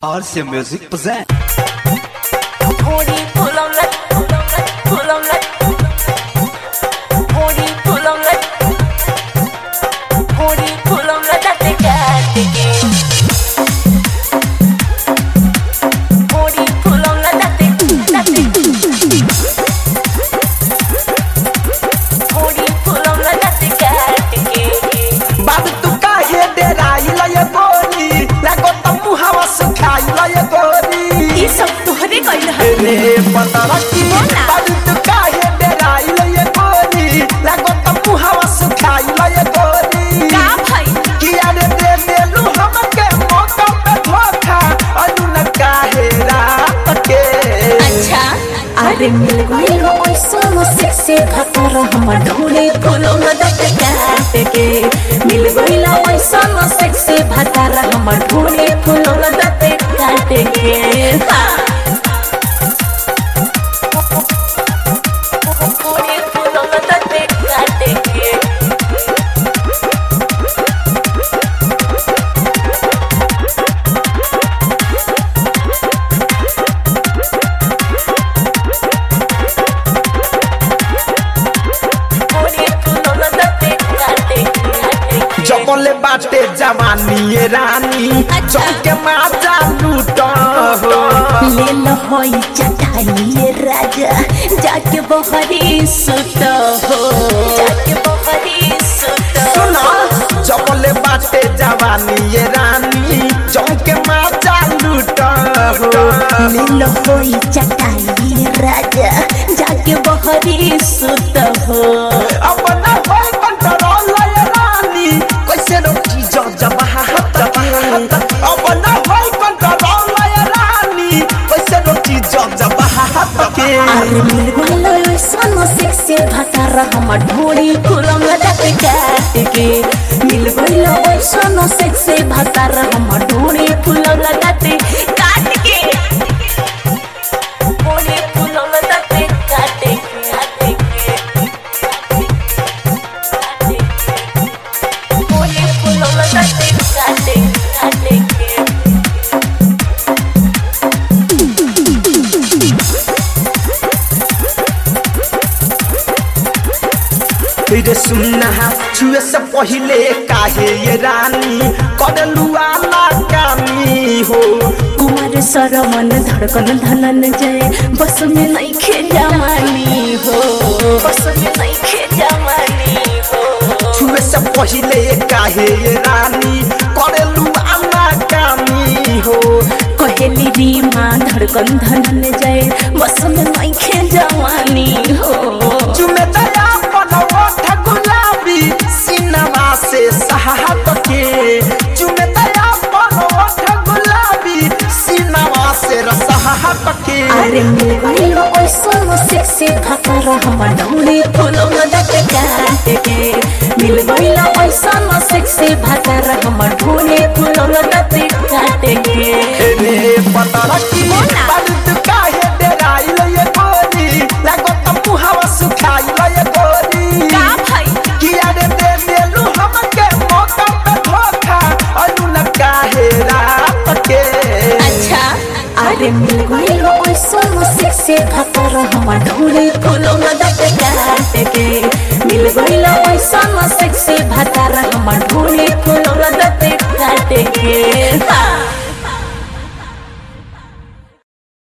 RC Music present. Pony pull on that, pull on that, pull on that. Pony pull on that. Pony pull on that, that they got the game. Pony pull on that, that they, that they. Pony pull on that, that they got the game. बाबू तू काहे डेराइल ये गोरी लगो तमु हवा सुखाइल ये गोरी ये सब तोहरे कइल है रे पतरकी बोला। बाबू तू काहे डेराइल ये गोरी लगो तमु हवा सुखाइल ये गोरी का भाई किया रे दे देलू हमके मौका पे धोखा अनु न काहे रात के अच्छा अरे मिल गइल ऐसन सेक्सी भतर हमर ढोले फूलो मदद काट के मिल गइल ऐसन सेक्सी भतर हमर ढोले फूलो मदद काट के हाँ। Pony pull on that they got the game. Pony pull on that they got the game. जबले बाटे जवानी ये रानी अच्छा। चौके माजा लूट हो ले लो होई चटाई राजा जाके बहरी सुत हो जाके बहरी सुत सुना जबले बाटे जवानी ये रानी चौके माजा लूट हो ले लो होई चटाई राजा जाके बहरी सुत हो अब ना होई कंट्रोल ये रानी कैसे रोकी जो जबहा जबहा अब ना होई कंट्रोल ये रानी कैसे रोकी जो जबहा के अरे मिल गइल ऐसन सेक्सी भतर हमर ढोली फूलम लटक काट के मिल गइल ऐसन सेक्सी भतर हमर ढोली फूलम लटक काट के Pony pull on that they got the game. Pony pull on that they got the got the game. रे सुनना छुए से पहले काहे ये रानी करलू आला कामी हो कुमार सरमन धड़कन धनन जय बस में नहीं खे जमानी हो बस में नहीं खे जमानी हो छुए से पहले काहे ये रानी करलू आला कामी हो कहेली री माँ धड़कन धनन जय बस में नहीं खे जवानी हो चुमे दया पनवठ गुलाबी सिनमा से सहात के चुमे दया पनवठ गुलाबी सिनमा से रसहात के अरे मिल गइल ऐसन सेक्सी भतर हमर डौली फूलो मदद काट के मिल गइल ऐसन सेक्सी भतर हमर ढोली फूलो मदद काट के रे पतरकी बोला। बारूद काहे डेराइल ये गोरी लगो तमु हवा सुखाइल ये गोरी का भाई किया रे दे देलू हमके मौका पे धोखा अनु न काहे रात के अच्छा अरे मिल गइल ऐसन सेक्सी भतर हमर ढोली फूलो मदद काट के मिल गइल ऐसन सेक्सी भतर हमर ढोली फूलो मदद काट के हाँ।